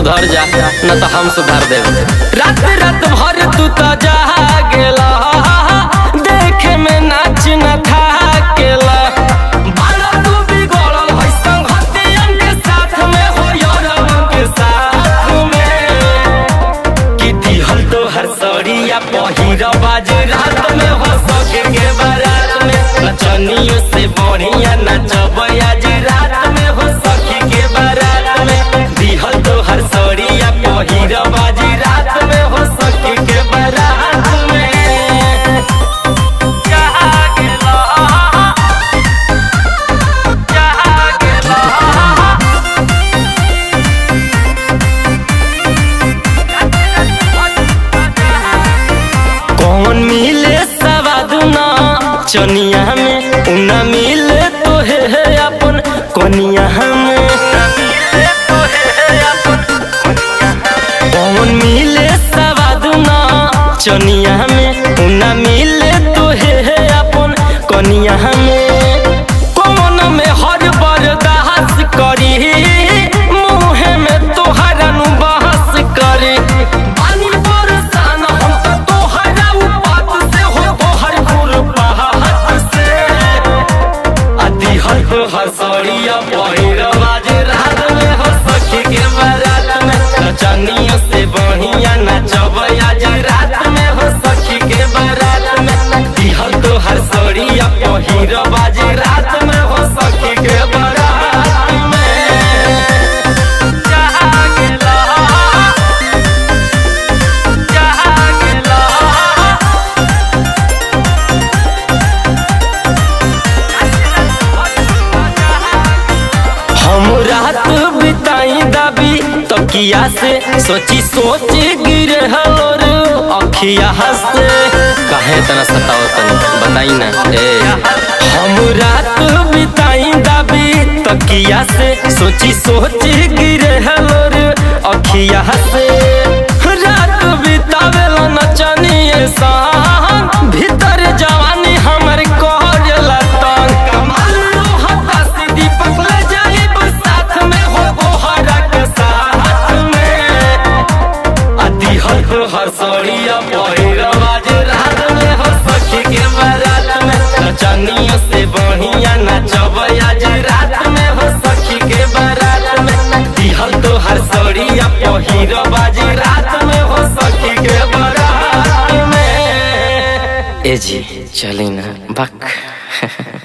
सुधर जा न तो हम सुधार देब रात रात भर तू तो जागेला देखे में नाच न थाकेला बाला तू बिगड़ल है संगतियन के साथ में हो यारवन के साथ में कि दिहल तो हर सड़िया पहिरा बाज रात में हो सके के बारात में नचनियों से बढ़िया नचब आज रात में हो सखी के बारात में दिहल तो हर सड़िया पहिरा बाज रात में हो सके के बारात में जहाँ गेला, जहाँ गेला, कौन मिले सवाद ना चनिया में उना मिले तो है है अपन कोनिया में कौन मिले सवाद ना चनिया में उना मिले तो है है अपन कोनिया में कौन में हर बर्दाश्त करी मुँह में तोहरा नु बहस करी पानी बरसान हम तो तोहरा उपात से हो तोहर खुरपात से आदि हर तो हसड़िया पहिरवाज रात में हो सखी के बारात में नचनियों से बढ़िया नचब आज रात में हो सखी के बारात में दिहल तो हसड़िया पहिरवाज रात में हो सखी के बारात में जहाँ गेला जहाँ गेला हम रात बिताई दाबी तकिया से सोची सोच गिरे हलोर अखिया से काहे तना सताओ तनी बताई ना ए हम रात बिताई दाबी तकिया से सोची सोच गिरे हलोर अखिया से रात बितावेला नचनिए सान भीतर जवानी हमर कहला तंग कमाल हता से दीपक ले जाइब साथ में हो गोहरा के साथ में अति हर तो हर सड़िया पहिरवाज रात में हो सखी के बारात में नचनियों से बढ़िया नचब आज रात में हो सखी के बारात में दिहल तो हर सड़िया पहिरवाज रात में हो सखी के बारात में ए जी चली ना बक